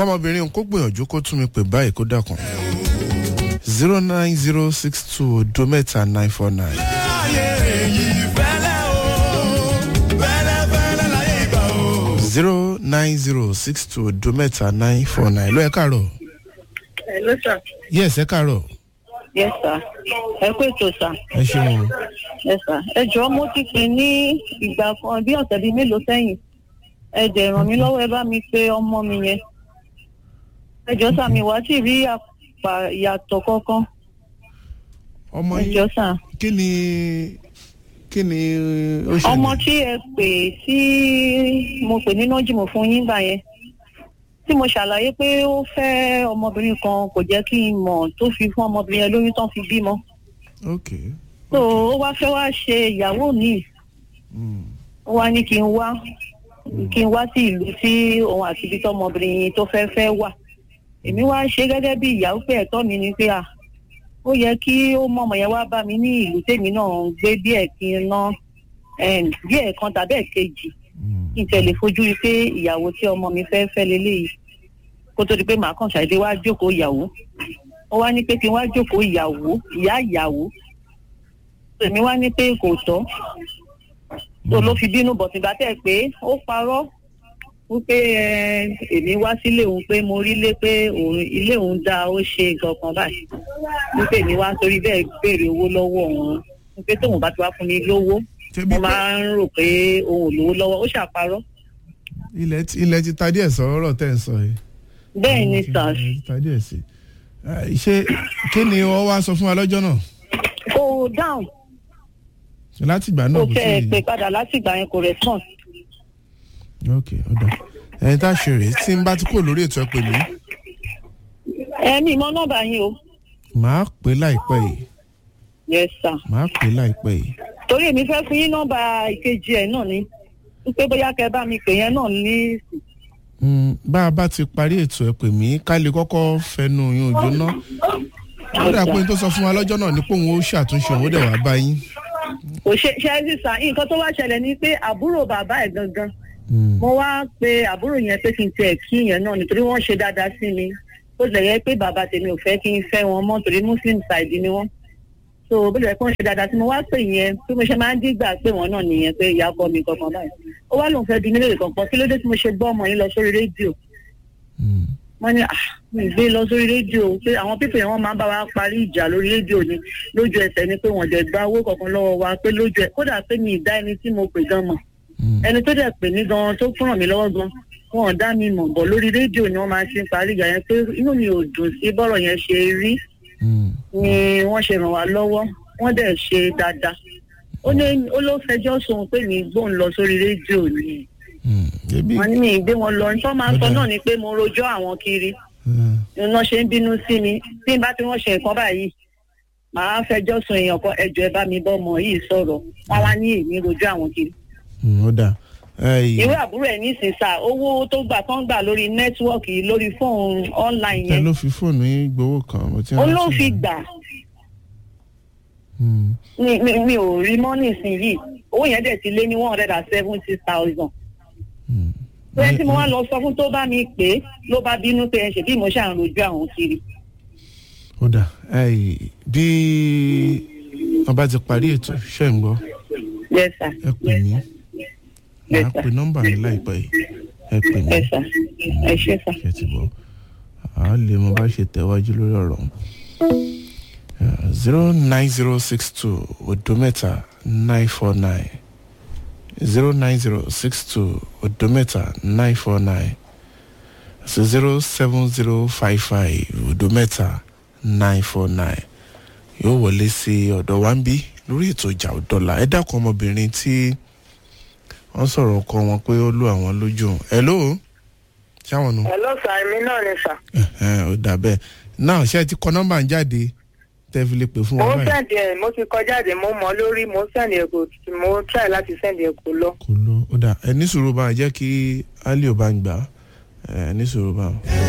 kọ́mọbìnrin kó gbìyànjú kó tún mi pè báyìí kó dákun zero nine zero six two odo mẹ́ta nine four nine láyé èyí fẹ́lẹ́ o fẹ́lẹ́ fẹ́lẹ́ láyé ìgbà o. zero nine zero six two odo mẹ́ta nine four nine ló ẹ káàárọ̀ Hello, sir. yes ẹ káàárọ̀ Yes, sir. Ẹ kú ètò, sir. ẹ ṣeun o Yes, sir. Ẹ jọ̀ọ́ mo ti pè ní ìgbà kan bí ọ̀sẹ̀ bíi mélòó sẹ́yìn. Ẹ jẹ̀ ràn mí lọ́wọ́ ẹ bá mi pe ọmọ mi yẹn. Ẹ jọ̀ọ́ sà mi wá sí rí àpà ìyàtọ̀ kankan. ọmọ Ẹ yín jọ̀ọ́ sà. kí ni kí ni ó ṣẹlẹ̀ Ọmọ tí ẹ pè tí mo pè ní nọ́jìmọ̀ fún yín gbà yẹn. Tí mo ṣàlàyé pé ó fẹ́ ọmọbìnrin kan kò jẹ́ kí n mọ̀ tó fi fún ọmọbìnrin yẹn lóyún tán fi bímọ. ok So ó wá fẹ́ wá ṣe ìyàwó mi. mm. ó wá ní kí n wá kí n wá sí ìlú tí òun àti ibi tọmọbìnrin tó fẹ́ fẹ́ wà èmi wá ṣe gẹ́gẹ́ bí ìyàwó pé ẹ̀tọ́ mi ni pé à ó yẹ kí ó mọ ọmọ yẹn wá bá mi ní ìlú tèmi náà ń gbé díẹ̀ kí n ná em, díẹ̀ kan tàbí ẹ̀kejì Mm. kí n tẹ̀lé fojú rí pé ìyàwó tí ọmọ mi fẹ́ fẹ́ leléyìí kó tó di pé màá kàn ṣàdédé wá jókòó ìyàwó ó wá ní pé kí n wá jókòó ìyàwó ìyá ìyàwó èmi wá ní pé kò tọ́ tó ló fi bínú bọ̀ tìgbà tẹ̀ pé ó parọ́ wípé ẹ, èmi wá sílé òun pé mo rí lé pé òun ilé òun dá ó ṣe nǹkan kan báyìí wípé èmi wá torí bẹ́ẹ̀ béèrè owó lọ́wọ́ òun wípé tóun bá ti wá fún mi lówó ṣebí mo pé máa ń rò pé òun ò lówó lọ́wọ́ ó ṣàparọ́ ilẹ̀ ti ilẹ̀ ti ta díẹ̀ sọ̀rọ̀ tẹ̀ ń sọ yìí. bẹ́ẹ̀ ni Ilẹ̀ sars ti ta díẹ̀ sí i. ṣé kí ni wọ́n wá sọ fún wa lọ́jọ́ náà kò dáhùn láti ìgbà kò náà kò tẹ́ ẹ sí pé padà láti ìgbà yẹn kò respond ok ọ̀dà ẹni tá a ṣe rèé tí n bá ti kúrò lórí ètò ẹ pẹ̀lú ẹ̀mí mọ nọ́mbà yín o màá pè láìpẹ́ yìí yes sir màá pè láìpẹ́ yìí torí èmi fẹ́ fún yín nọ́mbà ìkejì ẹ̀ náà ni wípé bóyá kẹ́ bá mi pè yẹn náà ní Mm, bá a bá ti parí ètò ẹ pè mí ká lè kọ́kọ́ fẹnu yín òjò ná ó dà pé n tó sọ fún wa lọ́jọ́ náà ni pé òun ó ṣàtúnṣe òun ó dẹ̀ wá bá yín. kò ṣe ṣe é sísà nǹkan tó wá ṣẹlẹ̀ ni pé àbúrò bàbá ẹ̀ gangan Mm, mo wá pe àbúrò yẹn pé kí n tiẹ̀ kí yẹn náà nítorí wọ́n ṣe dáadáa sí mi ó lè yẹ pé bàbá tèmi ò fẹ́ kí n fẹ́ wọn mọ́ torí muslim side ni wọ́n so bó lè yẹ kí wọ́n ṣe dáadáa sí mi wá pè yẹn bí mo ṣe máa ń dígbà pé wọ́n náà nìyẹn pé ìyá bọ́ mi kankan báyìí ó wá lóun fẹ́ di mílíọ̀nù kankan kí ló dé tí mo ṣe gbọ́ ọmọ yín lọ sórí rédíò mm, wọ́n ní ah mi gbé lọ sórí rédíò pé àwọn pípẹ́ yẹn wọ́n máa ń bá wa parí ìjà lórí rédíò ni lójú ẹsẹ̀ ni pé wọ́n jẹ̀ gba owó kankan lọ́wọ́ wa pé lójú ẹ̀ kódà pé mi ì dá ẹni tí mo pè gan mọ̀ mm, ẹni tó dẹ̀ pè mí gan tó fún ràn mí lọ́wọ́ gan wọn ò dá mi mọ̀ bọ̀ lórí rédíò ni wọ́n máa ṣe ń parí ìjà yẹn pé inú mi ò dùn sí bọ́rọ̀ yẹn ṣe rí mm. ni wọ́n ṣe ràn wá lọ́wọ́ wọ́n dẹ̀ ṣe dáadáa ó ní ó ló fẹjọ́ sùn pé mi gbóhùn lọ sórí rédíò ni Mm, ebi wọ́n ní mi ì gbé wọn lọ nítorí wọ́n máa ń sọ náà ni pé mo rojọ́ àwọn kiri Mm, iná ṣe ń bínú sí mi tí n bá tí wọ́n ṣe nǹkan báyìí màá fẹjọ́ sùn èèyàn kan ẹjọ́ ẹ bá mi bọ́ ọmọ yìí sọ̀rọ̀ wọ́n wá ní èmi rojọ́ àwọn kiri mm, ó dà Ẹyì, ìwé àbúrò ẹ̀ nísìnyí sá owó tó gbà tó ń gbà lórí nẹ́tíwọ́ọ̀kì lórí fóònù online ta yẹn ló fi fóònù yín gbowó kan mo ti ó ló rántí. fi gbà Mm, mi mi mi ò rí mọ́ nísìnyí owó yẹn dẹ̀ ti lé ní one hundred and seventy thousand mm. bẹ́ẹ̀ tí mo wá lọ sọ fún tó bá mi pè é ló bá bínú pé ẹ ṣe bí mo ṣà ń rojú àwọn kiri ó dà ẹyì bí wọn bá ti parí ètò ṣe ń gbọ́ yes sir ẹ pè mí màá Yes, sir. pe nọ́mbà mi láìpẹ́ yìí ẹ pè mí yes sir ẹ ṣé sir. ṣe ti bọ̀ a lè mọ bá ṣe tẹ̀wájú lórí ọ̀rọ̀ zero nine zero six two odo mẹ́ta nine four nine zero nine zero six two odo mẹ́ta nine four nine so zero seven zero five five odo mẹ́ta nine four nine yóò wọlé sí ọ̀dọ̀ wa ń bí lórí ètò ìjà ọ̀dọ́là ẹ dákun ọmọbìnrin tí wọ́n sọ̀rọ̀ ọkọ wọn pé ó lù àwọn lójú hello ṣáwọn nu hello sir èmi náà ni sir. ẹ̀hẹ́n, ó dà bẹ́ẹ̀ náà ṣé ẹ ti kọ nọ́mbà ń jáde tẹ́ fi lè pè fún mo wa ń báyìí sẹ́ǹdì ẹ̀ mo ti kọjá dé mo mọ̀ lórí mo ń sẹ́ǹdì ẹ̀ kò mo ń try láti sẹ́ǹdì ẹ̀ kò lọ. kò lọ ó dà ẹ ní sùúrù bá jẹ́ kí ali ò bá ń gbà ẹ ní sùúrù bá.